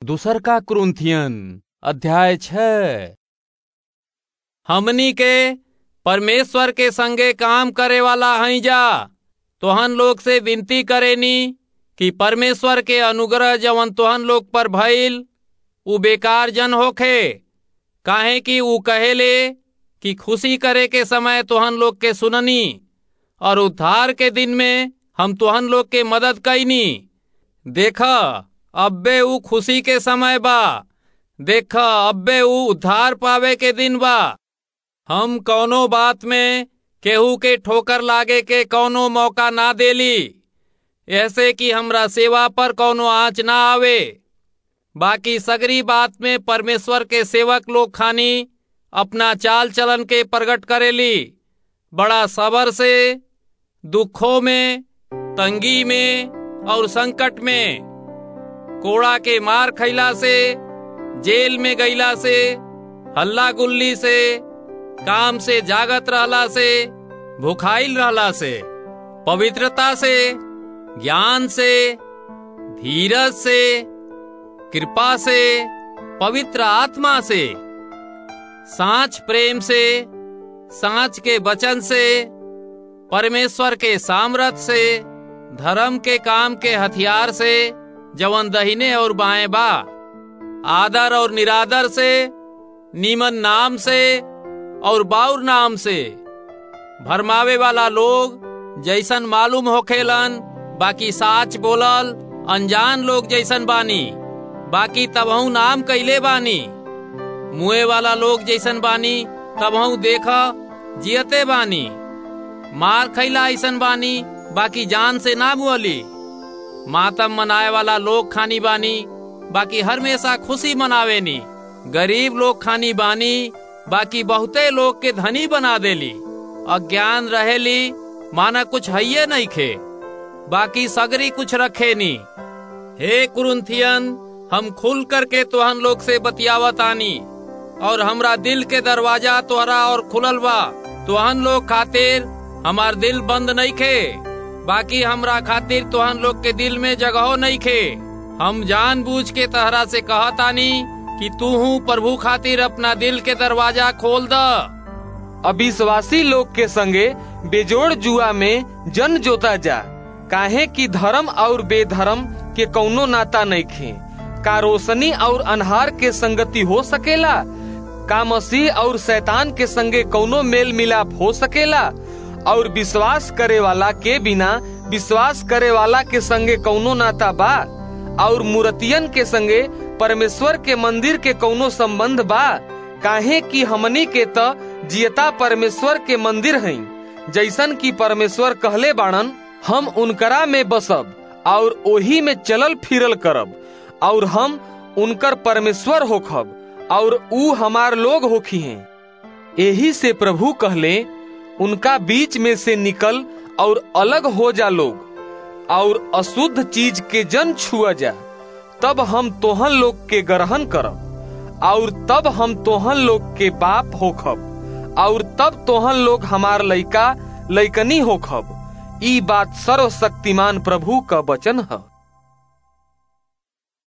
दूसर का क्रुंथियन अध्याय छः हमनी के परमेश्वर के संगे काम करे वाला हई जा तोहन लोग से विनती करेनी कि परमेश्वर के अनुग्रह जवन तोहन लोग पर भइल उ बेकार जन होखे काहे कि उ कहेले कि खुशी करे के समय तोहन लोग के सुननी और उद्धार के दिन में हम तोहन लोग के मदद कैनी देख अब्बे उ खुशी के समय बा देख अब्बे उ उद्धार पावे के दिन बा हम कौनो बात में केहू के ठोकर लागे के कौनो मौका ना देली ऐसे कि हमरा सेवा पर कौनो आँच ना आवे बाकी सगरी बात में परमेश्वर के सेवक लोग खानी अपना चाल चलन के प्रकट करेली बड़ा सबर से दुखों में तंगी में और संकट में कोड़ा के मार खैला से जेल में गईला से हल्ला गुल्ली से काम से जागत रहला से भुखाइल रहला से पवित्रता से ज्ञान से धीरज से कृपा से पवित्र आत्मा से सांच प्रेम से सांच के वचन से परमेश्वर के सामर्थ से धर्म के काम के हथियार से जवन दहिने और बाएं बा आदर और निरादर से नीमन नाम से और बाउर नाम से भरमावे वाला लोग जैसन मालूम होखेलन बाकी साच बोलल अनजान लोग जैसन बानी बाकी तबहू नाम कैले बानी मुए वाला लोग जैसन बानी तबहू देख जियते बानी मार खैला ऐसन बानी बाकी जान से ना मुअली मातम मनाए वाला लोग खानी बानी बाकी हमेशा खुशी मनावेनी गरीब लोग खानी बानी बाकी बहुते लोग के धनी बना देली अज्ञान रहेली माना कुछ हइये नहीं खे बाकी सगरी कुछ रखे नी हे कुरुंथियन हम खुल करके तोहन लोग से बतियावत आनी और हमरा दिल के दरवाजा तोहरा और खुलल बा तोहन लोग खातिर हमार दिल बंद नहीं खे बाकी हमरा खातिर तोहन लोग के दिल में जगहो नहीं खे हम जानबूझ के तहरा से कहतानी कि तू हूँ प्रभु खातिर अपना दिल के दरवाजा खोल द अविश्वासी लोग के संगे बेजोड़ जुआ में जन जोता जा काहे कि धर्म और बेधर्म के कौनो नाता नहीं खे का रोशनी और अनहार के संगति हो सकेला का मसीह और शैतान के संगे कौनो मेल मिलाप हो सकेला और विश्वास करे वाला के बिना विश्वास करे वाला के संगे कौनो नाता बा और मूर्तियन के संगे परमेश्वर के मंदिर के कौनो संबंध बा काहे कि हमनी के त जियता परमेश्वर के मंदिर हई जैसन कि परमेश्वर कहले बाणन हम उनकरा में बसब और ओही में चलल फिरल करब और हम उनकर परमेश्वर होखब और ऊ हमार लोग होखी हैं यही से प्रभु कहले उनका बीच में से निकल और अलग हो जा लोग और अशुद्ध चीज के जन छुआ जा तब हम तोहन लोग के ग्रहण करब और तब हम तोहन लोग के बाप होखब और तब तोहन लोग हमार लइका लइकनी होखब ई बात सर्वशक्तिमान प्रभु का वचन है